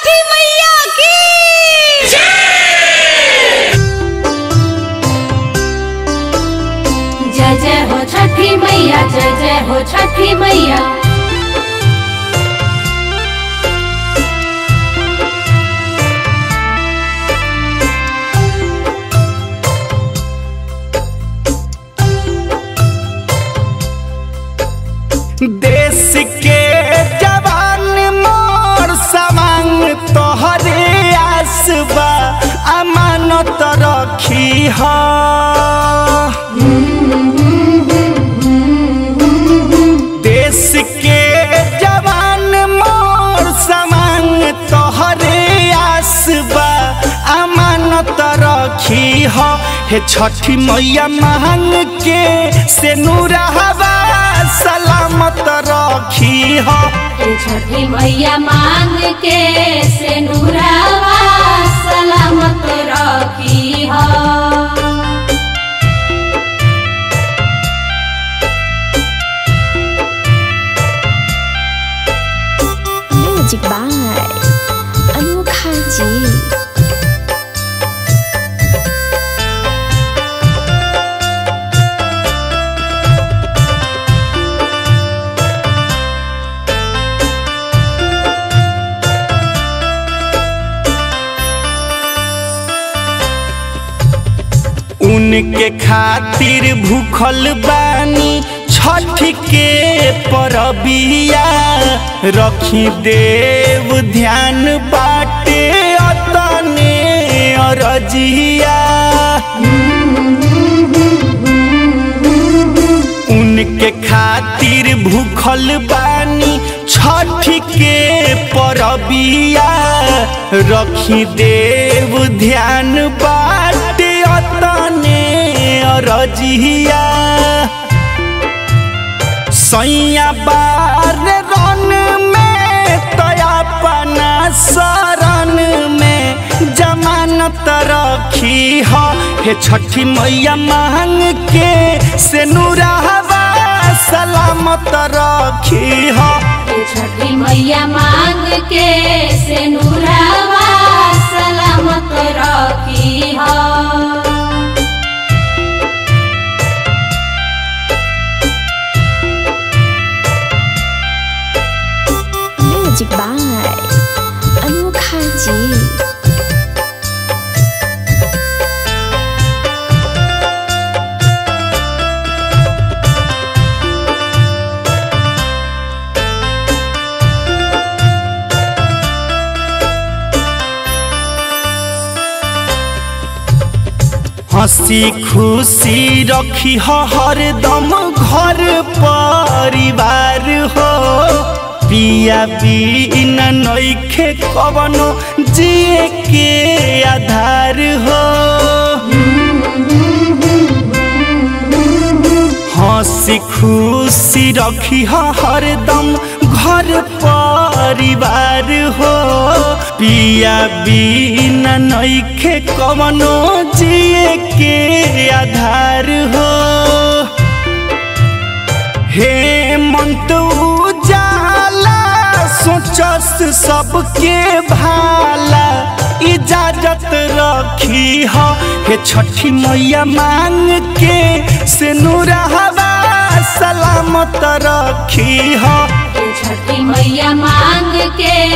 छठी मैया की जय जय हो छठी मैया जय जय हो छठी मैया देश के जवान मोर सवांग तोहरे आसबा अमानत रखी ह देश के जवान मोर सवांग तोहरे आसबा अमानत रखी ह हे छठी मैया मांग के से नूरहवा सलामत रखी ह ए छठी मैया मांग के से नूरावा सलामत रखी हो म्यूजिक बाय अनोखा जी उनके खातिर भूखल बानी छठ के परबिया रखी देव ध्यान बाटे अतने अरजिया उनके खातिर भूखल बानी छठ के परबिया रखी देव ध्यान बाटे अतने अरजिया सैया बार रन में तयापना शरण में जमानत रखी ह हे छठी मैया मांग के से नूरहवा सलामत रखी ह ए छठी मैया मांग के से नूरावा सलामत रखी हो म्यूजिक बाय अनोखा जी हंसी खुशी रखी हो हरदम घर परिवार हो पिया बिना नइखे कवनो जिए के आधार हो हंसी खुशी रखी हो हरदम घर परिवार हो पिया बिना नइखे कवनो जिए के आधार हो हे मंत उजाला सोचस सबके भाला इजाजत रखी हो हे छठी मैया मांग के से नूरहवा सलामत रखी हो ए छठी मैया मांग के